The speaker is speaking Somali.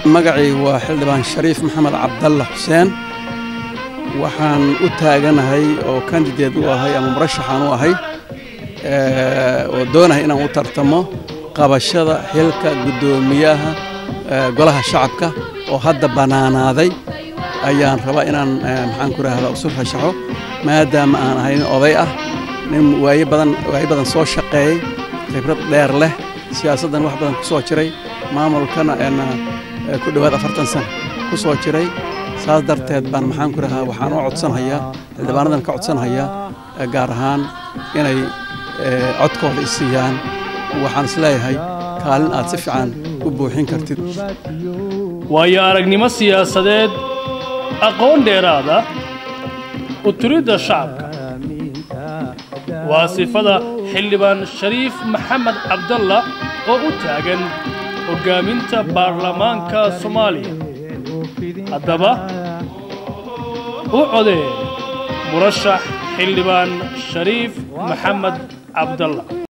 magacii waa xildhibaan shariif maxamed cabdalle xuseen waxaan u taaganahay oo kandideed u ahay ama murashaxaan u ahay oo doonahay inaan u tartamo qabashada xilka guddoomiyaha golaha shacabka oo hadda bannaanaaday ayaan rabaa inaan maxaan ku rahdaa usu rashaxo maadaama aan ahay nin oday ah nin waaye badan waaye badan soo shaqeeyey khibrad dheer leh siyaasaddan wax badan ku soo jiray maamulkana ku dhowaad afartan sano ku soo jiray saas darteed baan maxaan ku rahaa waxaan u codsanhayaa xildhibaanadan ka codsanhayaa gaar ahaan inay codkooda isiiyaan waxaan isleeyahay kaalin aad si fiican u buuxin kartid waayo aragnimo siyaasadeed aqoon dheeraada u turidda shacabka waa sifada xildhibaan shariif maxamed cabdalla oo u taagan hoggaaminta baarlamaanka soomaaliya haddaba u codee murashax xildhibaan shariif maxamed cabdalla